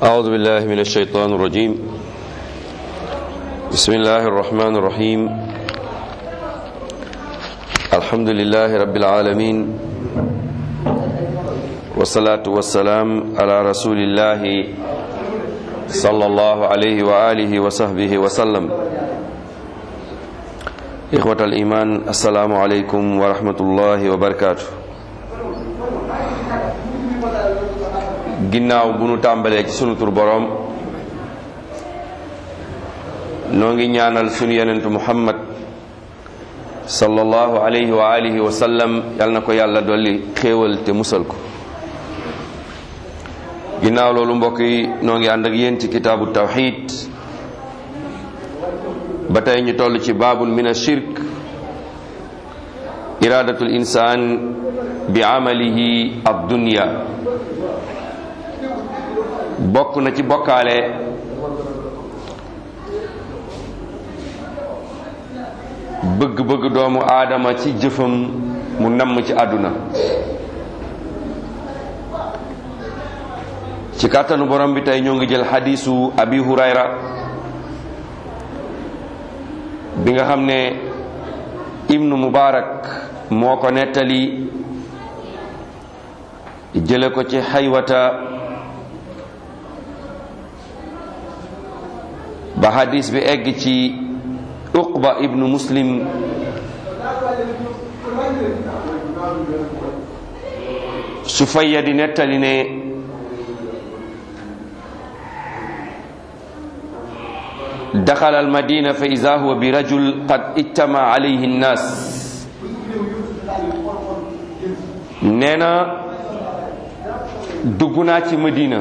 أعوذ بالله من الشيطان الرجيم بسم الله الرحمن الرحيم الحمد لله رب العالمين والصلاة والسلام على رسول الله صلى الله عليه وآله وصحبه وسلم إخوة الإيمان السلام عليكم ورحمة الله وبركاته ginnaaw bu nu tàmbalee ci sunu tur boroom noo ngi ñaanal sunu yenentu muhammad sallallahu alayhi wa alihi wa sallam yal na ko yàlla dolli xéewal te musal ko ginnaaw loolu mbokk yi noo ngi ànd ak yéen ci kitaabu tawxid ba tey ñu toll ci baabun min ashirk iradatul insaan bi amalihi ad dunya bokk na ci bokkaale bëgg-bëgg doomu aadama ci jëfam mu namm ci àdduna ci kàttanu borom bi tey ñoo ngi jël xadiisu abi hurayra bi nga xam ne ibnu mubarak moo ko nettali jële ko ci xaywata ba hadis bi egg ci uqba ibnu muslim sufayya di nettali ne daxala almadina fa ida huwa bi rajul qad ijtama alayhi nnaas nee na dugg naa ci madina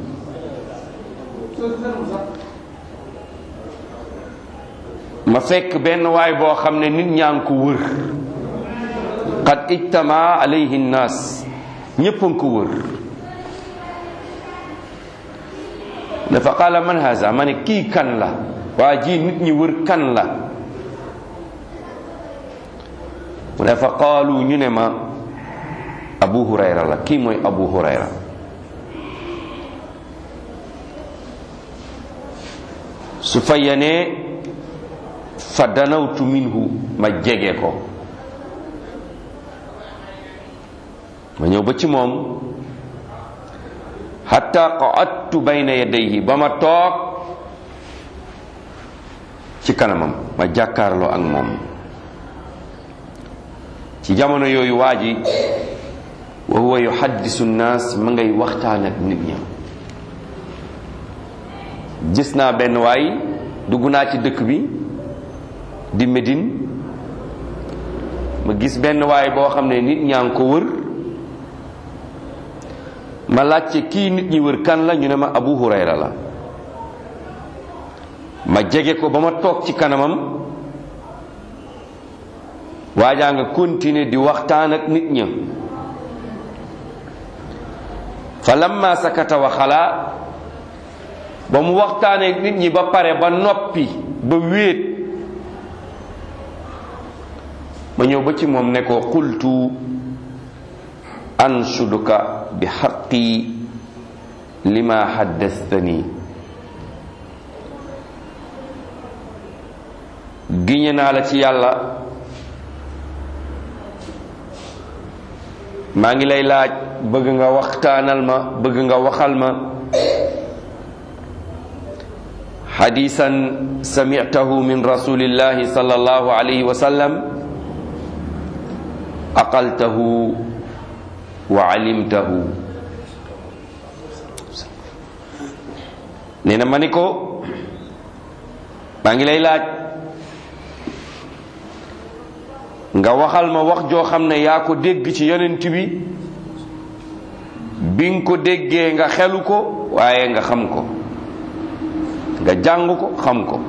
ma fekk benn waay boo xam ne nit ñaa ngi ko wër qad ijtama alayhi nnaas ñépp a ngi ko wër dafa qaala man haza ma ne kii kan la waa ji nit ñi wër kan la mu ne fa qaalu ñu ne ma abu hurayra la kii mooy abu hurayra su fayanee fa danawtu minhu ma jege ko ma ñëw ba ci moom hatta qa'adtu bayna yadayhi ba ma toog ci kanamam ma jàkkaarloo ak moom ci jamono yooyu waa ji wa huwa yuhaddisu nnaas ma ngay waxtaan ak nit ña gis naa benn waay dugg naa ci dëkk bi di Médine ma gis benn waay boo xam ne nit ñaa ngi ko wër ma laajte kii nit ñi wër kan la ñu ne ma Abu Hurayra la ma jege ko ba ma toog ci kanamam waajaa nga continuer di waxtaan ak nit ña fa lamma sakata wa xalaa ba mu waxtaanee nit ñi ba pare ba noppi ba wéet ma ñëw ba ci moom ne ko qultu anshuduka bi xaqi lima haddastani giñe naa la ci yàlla maa ngi lay laaj bëgg nga waxtaanal ma bëgg nga waxal ma xadisan samictahu min rasulillahi sallallahu alayhi wa sallam aqaltahu wa alimtahu nee na ma ni ko maa ngi lay laaj nga waxal ma wax joo xam ne yaa ko dégg ci yonent bi bi nga ko déggee nga xelu ko waaye nga xam ko nga jàng ko xam ko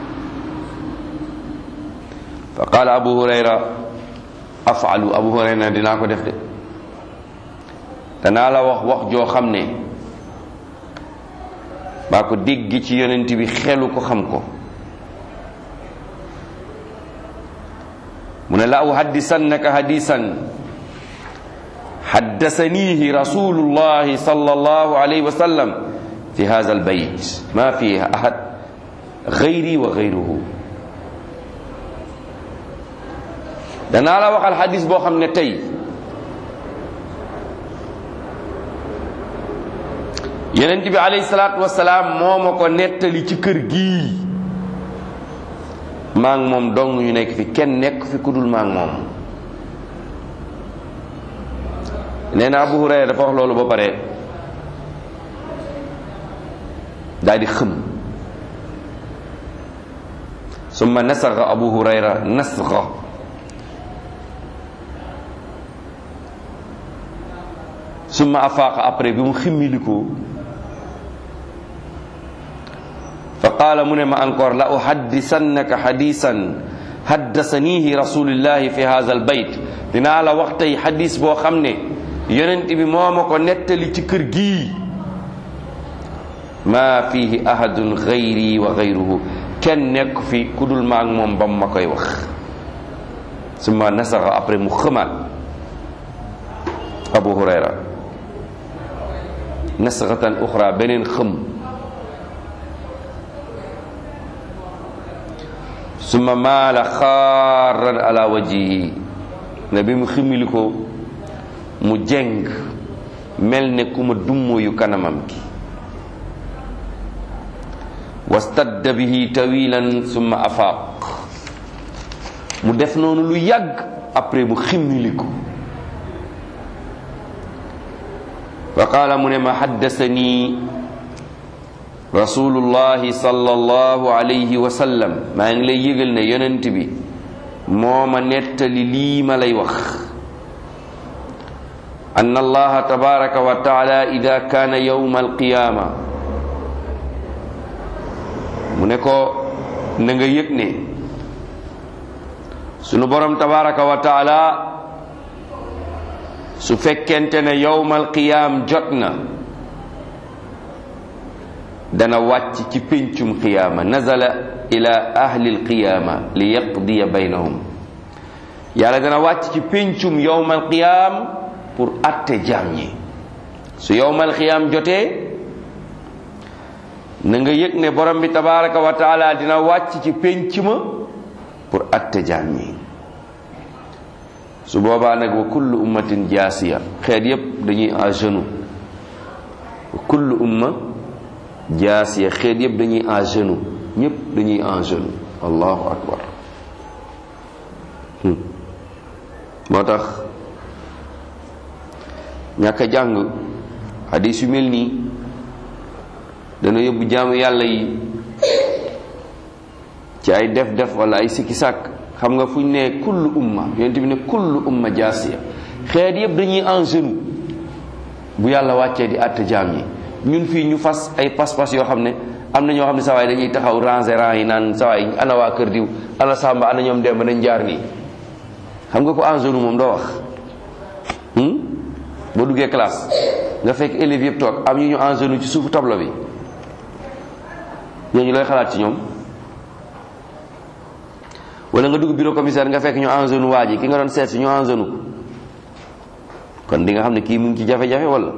fa qaala abu hurayra afalu abu hurayra dinaa ko def de danaa la wax wax joo xam ne baa ko dégg ci yonent bi xelu ko xam ko mu ne la uhaddisannaka hadisan haddasanihi rasulullahi sallallahu alayhi wa sallam fi hadha al bayt ma fiha ahad gayri wa gayruhu danaa la waxal xadis boo xam ne tey yonent bi alayhi salaatu wasalaam moo ma ko nettali ci kër gii maa ngi moom dong ñu nekk fi kenn nekk fi ku dul maa ngi moom nee na Abu Hurayra dafa wax loolu ba pare daal di xëm summa nasaxa Abu Hurayra nasxa summa afaaqa après bi mu ximmilikoo fa qaala mu ne ma encore la uhaddisannaka hadisan haddasanihi rasulillahi fi hadha al bayt dinaa la wax tey hadis boo xam ne yonent bi moo ma ko nettali ci kër gii maa fihi ahadun gayri wa gayruhu kenn nekk fi ku dul maag moom bam ma koy wax summa nasaxa après mu xëmaat abu hurayra nasaxatan uxra beneen xëm summa maala xaaran ala wajihi ne bi mu ximili ko mu jeng mel ne ku ma dummoyu kanamam gi wastadda bihi tawilan summa afaaq mu def noonu lu yàgg après mu ximmili ko fa qaala mu ne ma haddasani rasulullahi sallallahu alayhi wa sallam maa ngi lay yëgal ne yonent bi moo ma nettali lii ma lay wax anna allaha tabaraka wa taala ida kaana yawma alqiyaama mu ne ko na nga yëg ne sunu borom tabaraka wa taala su fekkente ne yawmal qiyaam jot na dana wàcc ci péncum qiyaama nazala ila ahli alqiyaama li yaqdiya baynahum yàlla dana wàcc ci péncum yawmal qiyaam pour atte jaam ñi su yawmal qiyaam jotee na nga yëg ne borom bi tabaraka wa taala dina wàcc ci pénc ma pour atte jaam ñi su boobaa nag wa kullu ummatin jaasiya xeet yépp dañuy en genou wa kullu umma jaasiya xeet yépp dañuy en genou ñépp dañuy en genou allahu akbar moo tax ñàkk a jàng hadis yu mel nii dana yóbbu jaamu yàlla yi ci ay def def wala ay sikki sàkk xam nga fu ñu ne kullu umma yonent bi ne kullu umma jaasiya xeet yëpp dañuy en genou bu yàlla wàccee di àtte jaam yi ñun fii ñu fas ay pas-pas yoo xam ne am na ñoo xam ne sawaay dañuy taxaw ranger rang yi naan sawaay ana waa kër diw ana sàmba ana ñoom demba nañ jaar nii xam nga ko en genou moom doo wax boo duggee classe nga fekk élèves yëpp toog am ñu ñu en genou ci suufu tableau bi ñooñu looy xalaat ci ñoom wala nga dugg bureau commissaire nga fekk ñu en genou waa ji ki nga doon seet si ñu en genou ko kon di nga xam ne kii mu ngi ci jafe-jafe wala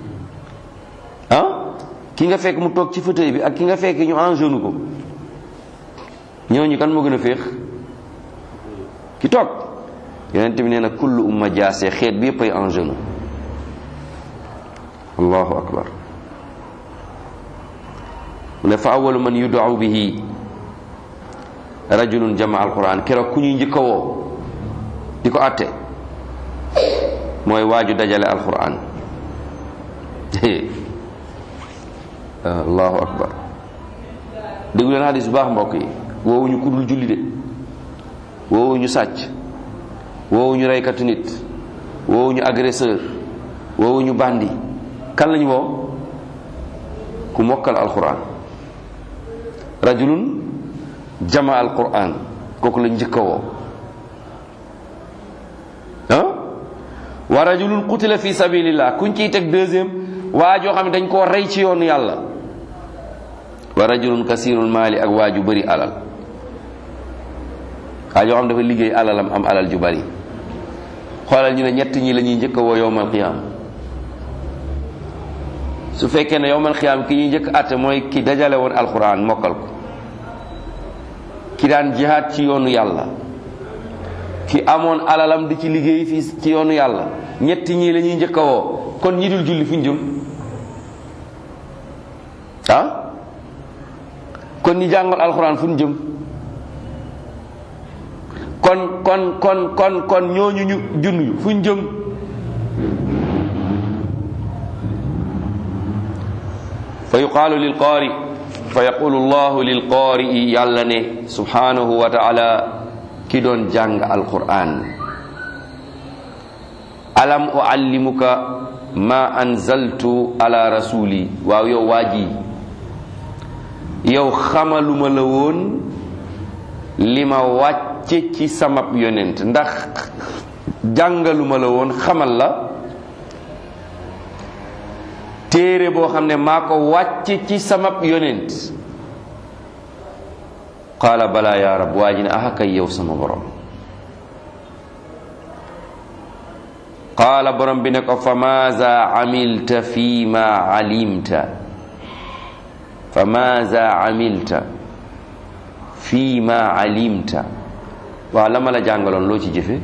ah ki nga fekk mu toog ci fauteuil bi ak ki nga fekk ñu en genou ko ñooñu kan moo gën a féex ki toog yonent bi nee na kullu umma jaase xeet bi yëpp ay en genou allahu akbar mu ne fa awalu man yudaau bihi rajulun jama alquran keroog ku ñuy njëkk a woo di ko atte mooy waaju dajale alquran allahu akbar déglu leen hadis bu baax mbokk yi woowuñu ku dul julli de woowuñu sàcc woowuñu reykatu nit woowuñu agresseur woowuñu bandi kan lañu woo ku mokkal alquran rajulun jama alquran kooku la njëkk a woo ah wa rajulun qutila fi sabilillah kuñ ciy teg deuxième waa joo xam ne dañ koo rey ci yoonu yàlla wa rajulun kasirul maali ak waa ju bëri alal waa joo xam ne dafa liggéey alalam am alal ju bëri xoolal ñu ne ñett ñi la ñuy njëkk a woo yowmal qiyaam su fekkee ne yowmal xiyaam ki ñuy njëkk àtte mooy ki dajale woon alxuraan mokkal ko ki daan jihaad ci yoonu yàlla ki amoon alalam di ci liggéey fii ci yoonu yàlla ñetti ñii la ñuy njëkk a woo kon ñi dul julli fu ñu jëm ah kon ñi jàngal alxuraan fu ñu jëm kon kon kon kon kon ñooñu ñu junn fu ñu jëm fa yuqaalu lil qaari fa yaqulu llahu lil qaari yàlla ne subhanahu wa taala ki doon jàng alquran alam uallimuka ma anzaltu ala rasuli waaw yow waa ji yow xamaluma la woon li ma wàcce ci samab yonent ndax jàngaluma la woon xamal la téere boo xam ne maa ko wàcce ci samab yonent qaala bala ya rab waa ji ne aha kay yow sama borom qaala borom bi ne ko fa maaza amilta fi ma alimta fa maaza amilta fi ma alimta waaw la ma la jàngaloon loo ci jëfe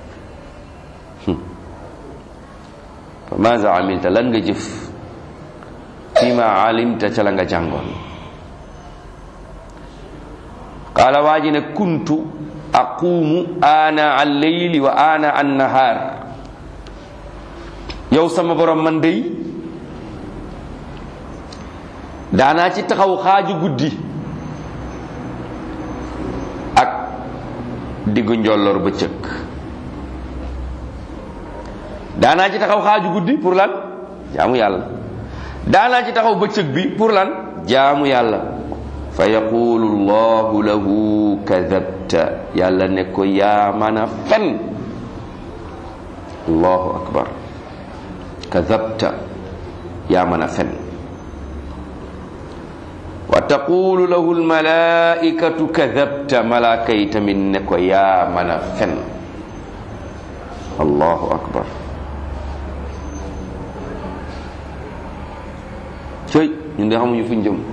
fa maaza amilta lan nga jëf fi ma alimta ca la nga jàngoon qaala waa ji ne kuntu aquumu ana alleyli wa ana annahaar yow sama borom man dey daanaa ci taxaw xaaju guddi ak diggu njolloor bëccëg daanaa ci taxaw xaaju guddi pour lan jaamu yàlla daanaa ci taxaw bëccëg bi pour lan jaamu yàlla fa yaqulu llahu lahu kadabta yàlla ne ko yaa mën a fen allahu akbar kadabta yaa mën a fen wa taqulu lahu almalaikatu kadabta malaaka yi tamit ne ko yaa mën a fen allahu akbar cëy ñun de xamuñu fuñ jëm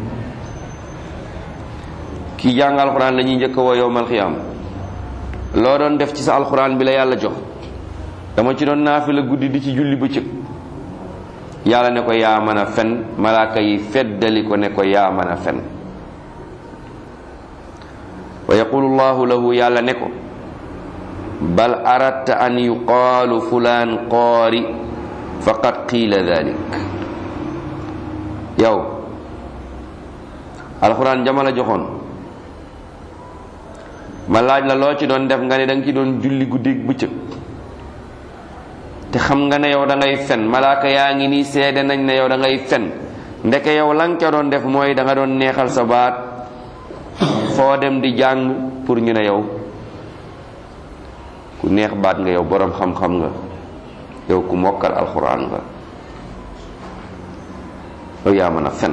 kii jàng alxuraan la ñuy njëkk a woo yowmal xiyaam loo doon def ci sa alxuraan bi la yàlla jox dama ci doon naafila guddi di ci julli bëccëg yàlla ne ko yaa mën a fen malaaka yi feddali ko ne ko yaa mën a fen wa yaqulu llahu lahu yàlla ne ko bal aradta an yuqaalu fulaan qaari faqad qiila dalik yow alxuraan jama la joxoon ma laaj la loo ci doon def nga ne da nga ci doon julli guddi bëccëg te xam nga ne yow da ngay fen malaaka yaa ngi nii seede nañ ne yow da ngay fen ndeke yow la nga ca doon def mooy da nga doon neexal sa baat foo dem di jàng pour ñu ne yow ku neex baat nga yow boroom xam-xam nga yow ku mokkal alxuraan nga yow yaa mën a fen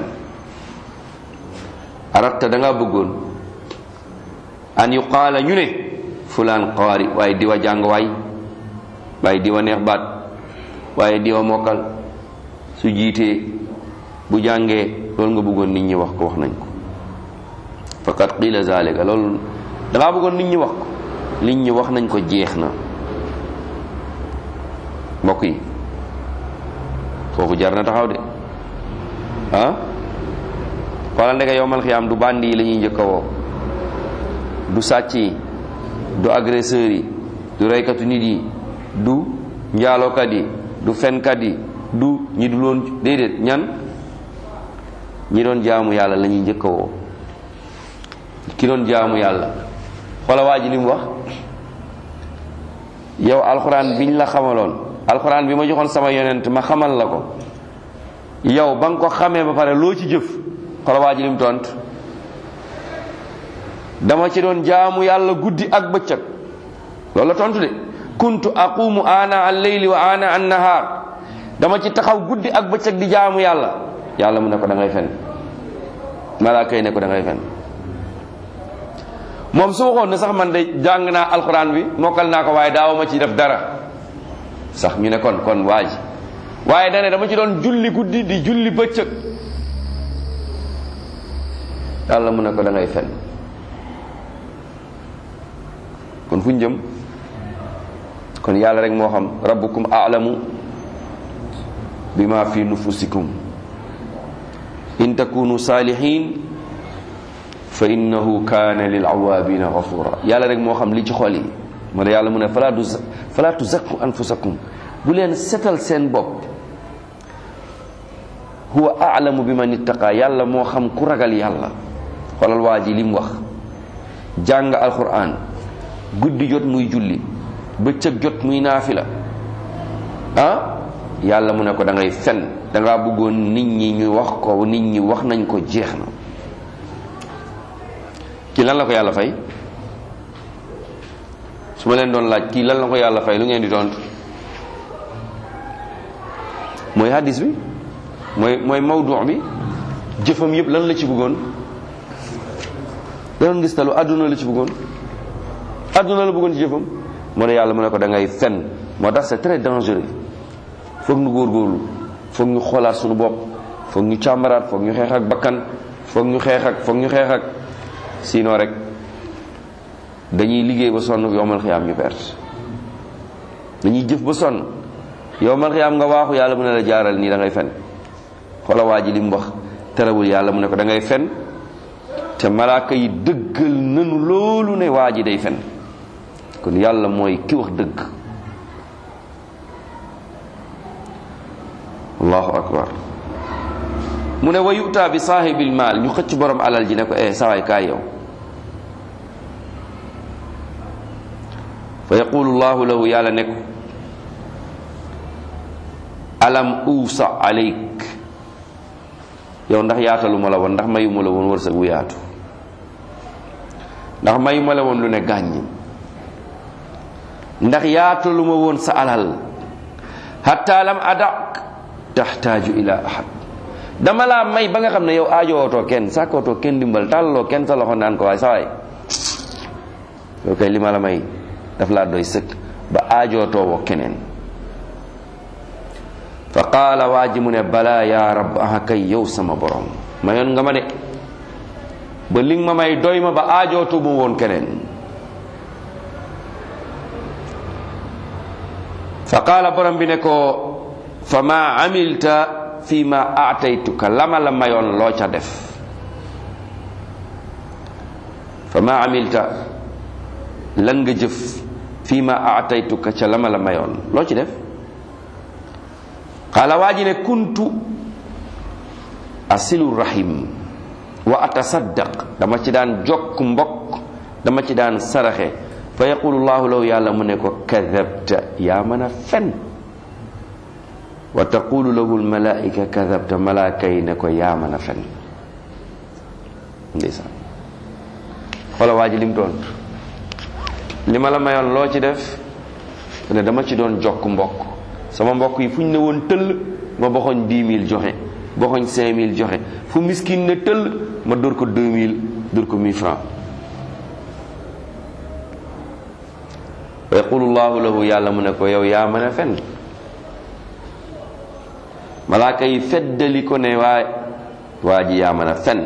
aratta da nga bëggoon an yuqaala ñu ne fulaan qaari waaye diwa jàng waay waaye diwa neex baat waaye diwa mokkal su jiitee bu jàngee loolu nga bëggoon nit ñi wax ko wax nañ ko faqad qiila zalika loolu dangaa bëggoon nit ñi wax ko nit ñi wax nañ ko jeex na mbokk yi foofu jar na taxaw de ah xoolal ndeke yowmal xiyaam du bandi yi la ñuy njëkk a woo du sàcc yi du agresseurs yi du reykatu nit yi du njaalookat yi du fenkat yi du ñi du loon déedéet ñan ñi doon jaamu yàlla la ñuy njëkk a woo ki doon jaamu yàlla xoola waa ji li mu wax yow alxuraan biñ la xamaloon alxuraan bi ma joxoon sama yonent ma xamal la ko yow ba nga ko xamee ba pare loo ci jëf xoola waa ji li mu tont dama ci doon jaamu yàlla guddi ak bëccëg loolu la tontu de kuntu aqumu ana al leyli wa ana an nahar dama ci taxaw guddi ak bëccëg di jaamu yàlla yàlla mu ne ko da ngay fen malaaka yi ne ko da ngay fen moom su waxoon ne sax man de jàng naa alxuraan bi mokkal naa ko waaye daawama ci def dara sax ñu ne kon kon waa ji waaye dane dama ci doon julli guddi di julli bëccëg yàlla mu ne ko da ngay fen kon fu ñu jëm kon yàlla rek moo xam rabbukum a'lamu bima fi nufusikum in takunu salihin fa innahu kaana lil awaabina gafura yàlla rek moo xam li ci xol yi moo tax yàlla mu ne fala tu fala tuzakku anfusakum bu leen setal seen bopp huwa a'lamu bi man ittaqa yàlla moo xam ku ragal yàlla xoolal waa ji li mu wax jàng alquran guddi jot muy julli bëccëg jot muy naafila ah yàlla mu ne ko da ngay fen dangaa bëggoon nit ñi ñu wax ko nit ñi wax nañ ko jeex na kii lan la ko yàlla fay su ma leen doon laaj kii lan la ko yàlla fay lu ngeen di tontu mooy hadis bi mooy mooy mawdu bi jëfam yëpp lan la ci bëggoon da doon gis talu àdduna la ci bëggoon àdduna la bëggoon ci jëfam moo ne yàlla mu ne ko da ngay fen moo tax c'est très dangereux foog ñu góorgóorlu foog ñu xoolaat suñu bopp foog ñu càmbaraat foog ñu xeex ak bakkan foog ñu xeex ak foog ñu xeex ak sinon rek dañuy liggéey ba sonn yowmal xiyaam ñu perte dañuy jëf ba sonn yowmal xiyaam nga waaxu yàlla mu ne la jaaral nii da ngay fen xoola waa ji li mu wax terewul yàlla mu ne ko da ngay fen te malaaka yi dëggal nanu loolu ne waa ji day fen kon yàlla mooy ki wax dëgg allahu akbar mu ne wa yuta bi saahibil maal ñu xëcc borom alal ji ne ko eh sawaay kaay yow fa yaqulu llahu lahu yàlla ne ko alam uusa aleyk yow ndax yaatalu ma la woon ndax mayu ma la woon wërsëg wu yaatu ndax mayu ma la woon lu ne gàññ ndax yaatalu ma woon sa alal hatta lam adak taxtaaju ila ahad dama laa may ba nga xam ne yow aajowootoo kenn sàkkootoo kenn dimbal tàllaloo kenn sa loxo naan ko waaye sa waay yow kay li ma la may daf laa doy sëkk ba aajootoo woo keneen fa qaala waa ji mu ne balaa yaa rab aha kay yow sama borom mayoon nga ma de ba li nga ma may doy ma ba aajootu mu woon keneen fa qaala borom bi ne ko fa ma amilta fi ma aataytuka lama la mayoon loo ca def fa ma amilta lan nga jëf fi ma aataytuka ca lama la mayoon loo ci def qaala waa ji ne kuntu asilu rahim wa atasaddaq dama ci daan jokk mbokk dama ci daan saraxe fa yaqulu llahu law yàlla mu ne ko kadabta yaa mën a fen wa taqulu lahu lmalaika kadabta malaaka yi ne ko yaa mën a fen ndeysaan xoola waa ji lim doon li ma la mayoon loo ci def ne dama ci doon jokk mbokk sama mbokk yi fu ñu ne woon tëll ma boxoñ dix mille joxe boxoñ cinq mille joxe fu miskin ne tëll ma dóor ko deux mille dóor ko mille francs wa yaqulu llahu lahu yàlla mu ne ko yow yaa mën a fen malaaka yi feddali ko ne waa waa ji yaa mën a fen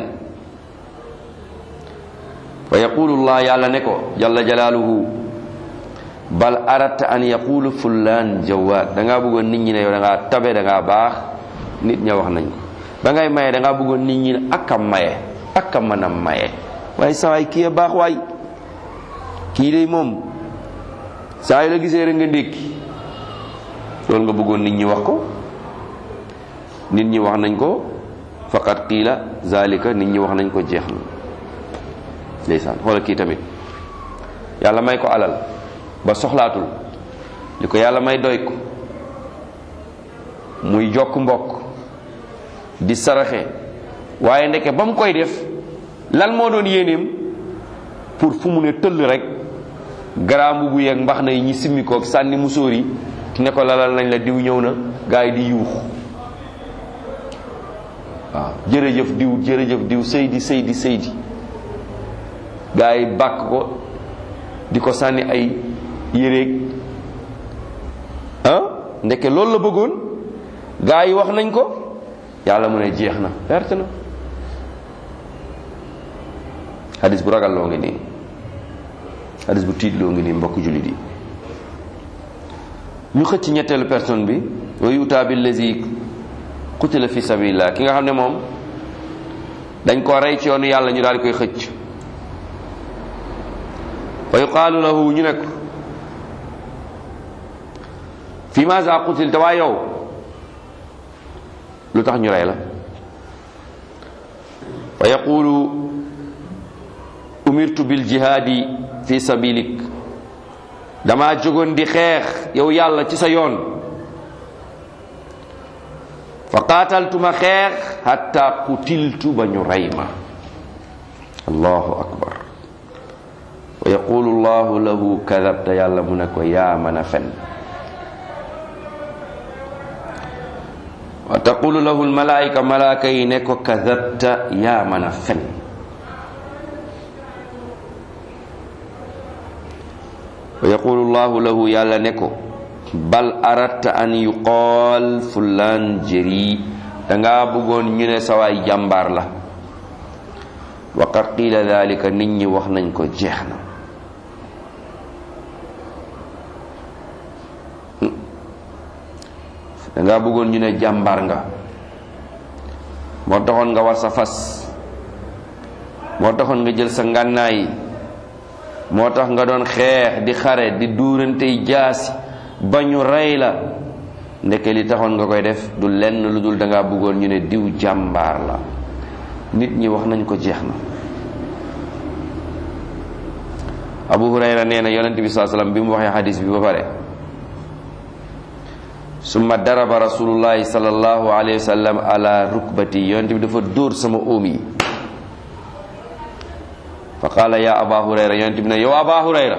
wa yaqulu llah yàlla ne ko jalla jalaaluhu bal aratta an yaqulu fullaan jawaad da ngaa bëggoon nit ñi ne yow da ngaa tabe da ngaa baax nit ña wax nañ ko ba ngay maye da ngaa bëggoon nit ñi ne ak a maye ak a mën a maye waaye saa waay kii a baax waay kii de moom saa yu la gisee rek nga ndékki loolu nga bëggoon nit ñi wax ko nit ñi wax nañ ko faqat qiila zalika nit ñi wax nañ ko jeex na ndeysaan xoolal kii tamit yàlla may ko alal ba soxlaatul li ko yàlla may doy ko muy jokk mbokk di saraxe waaye ndeke ba mu koy def lan moo doon yéeneem pour fu mu ne tëll rek garaamu bu yeeg mbax na yi ñi simmi koog sànni musóor yi ne ko lalal nañ la diw ñëw na gaa yi di yuux waaw jërëjëf diw jërëjëf diw sëydi sëydi sëydi gaa yi bàkk ko di ko sànni ay yéreeg ah ndeke loolu la bëggoon gaa yi wax nañ ko yàlla mu ne jeex na perte na hadis bu ragal loo ngi nii hadis bu tiit loo ngi nii mbokk jullit yi ñu xëcc ñetteelu personne bi wa yutaa billazi qutila fi sabilillah ki nga xam ne moom dañ ko rey ci yoonu yàlla ñu daal di koy xëcc wa yuqaalu lahu ñu ne ko fi maza qutil te waa yow lu tax ñu rey la wa yaqulu umirtu bil jihaadi fi sabilik dama jógoon di xeex yow yàlla ci sa yoon fa qaataltuma xeex hatta qutiltu ba ñu rey ma allahu akbar wa yaqulu llahu lahu kadabta yàlla mu ne ko yaa mën a fen wa taqulu lahu almalaika malaaka yi ne ko kadabta yaa mën a fen wa yaqulu llahu lahu yàlla ne ko bal aratta an yuqaal fulaan jëri danga bëggoon ñu ne sawaay jàmbaar la wa qad qiila dalika nit ñi wax nañ ko jeex na danga bëggoon ñu ne jàmbaar nga moo taxoon nga war sa fas moo taxoon nga jël sa ngànnaay moo tax nga doon xeex di xare di duurantey jaasi ba ñu rey la ndeke li taxoon nga koy def du lenn lu dul danga bëggoon ñu ne diw jàmbaar la nit ñi wax nañ ko jeex na abu hurayra nee na yonent bi saa sallam bi mu waxee xadis bi ba pare summa daraba rasulullahi sallallahu alayhi wa sallam ala rukbati yonent bi dafa dóor sama óom yi fa qaala ya aba hurayra yonent bi ne yow aba hurayra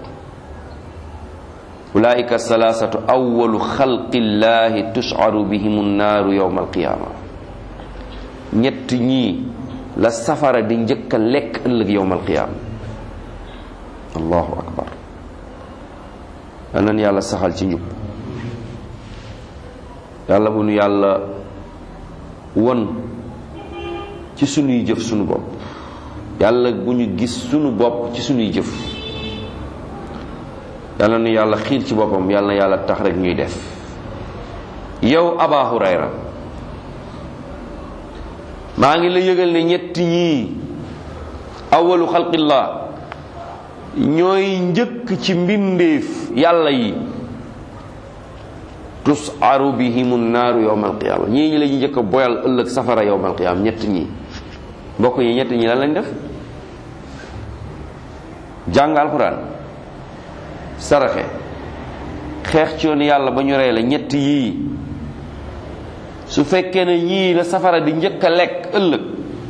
ulaika salasatu awalu xalqillahi tusharu bihim nnaaru yowma alqiyama ñett ñii la safara di njëkk a lekk ëllëg yowma alqiyama allahu akbar anan yàlla saxal ci njub yàlla bu nu yàlla won ci sunuy jëf sunu bopp yàlla bu ñu gis sunu bopp ci sunuy jëf yàlla nu yàlla xiir ci boppam yàlla na yàlla tax rek ñuy def yow aba hurayra maa ngi la yëgal ne ñett ñii awalu xalqillah ñooy njëkk ci mbindeef yàlla yi tusaru bihimu naaru yowma alqiyama ñii ñi la ñu njëkk a boyal ëllëg safara yowma alqiyama ñett ñi mbokk yi ñett ñi lan lañ def jàng alquran saraxe xeex ci yoonu yàlla ba ñu rey la ñett yii su fekkee ne ñii la safara di njëkk a lekk ëllëg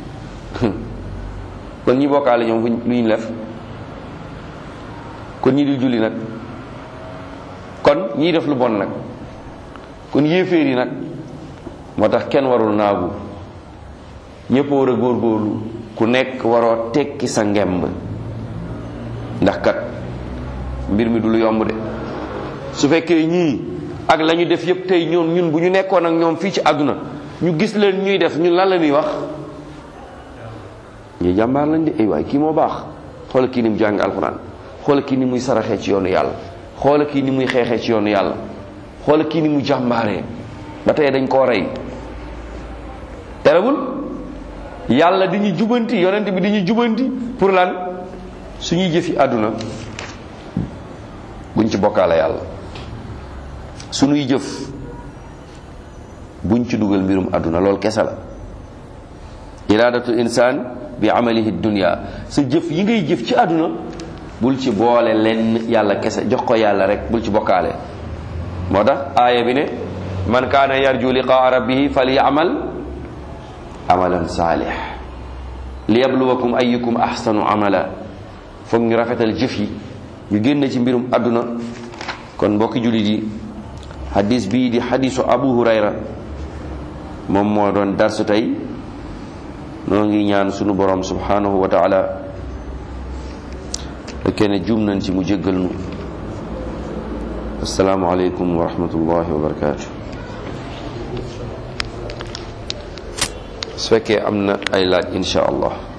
kon ñi bokkaale ñoom lu ñu def kon ñi di julli nag kon ñii def lu bon nag kon yéeféer yi nag moo tax kenn warul naagu ñépp war a góorgóorlu ku nekk waroo tekki sa ngemb ndax kat mbir mi du lu yomb de su fekkee ñii ak la ñu def yépp tey ñoom ñun bu ñu nekkoon ak ñoom fii ci àdduna ñu gis leen ñuy def ñun lan la ñuy wax ñuy jàmbaar lañ de ay waay kii moo baax xoola kii ni mu jàng alxuraan xoola kii ni muy saraxee ci yoonu yàlla xoola kii ni muy xeexee ci yoonu yàlla xoola kii ni mu jàmbaaree ba tey dañ koo rey terewul yàlla di ñu jubanti yonent bi di ñu jubanti pour lan suñuy jëfi àdduna buñ ci bokkaale yàlla suñuy jëf buñ ci dugal mbirum àdduna loolu kese la iradatu insaan bi amalihi dunya sa jëf yi ngay jëf ci àdduna bul ci boole lenn yàlla kese jox ko yàlla rek bul ci bokkaale moo tax aaya bi ne man kaana yarju liqaa rabbihi falyamal amalan saalih liyabluwakum ayyukum ahsanu amala foog ñu rafetal jëf yi ñu génn ci mbirum àdduna kon mbokki jullit yi hadis bii di hadisu abu hurayra moom moo doon darsu tey noo ngi ñaan sunu borom subhanahu wa taala fekkee ne juum nañ ci mu jéggal nu assalaamu aleykum wa rahmatullahi wa barakatuh su fekkee am na ay laaj insha allah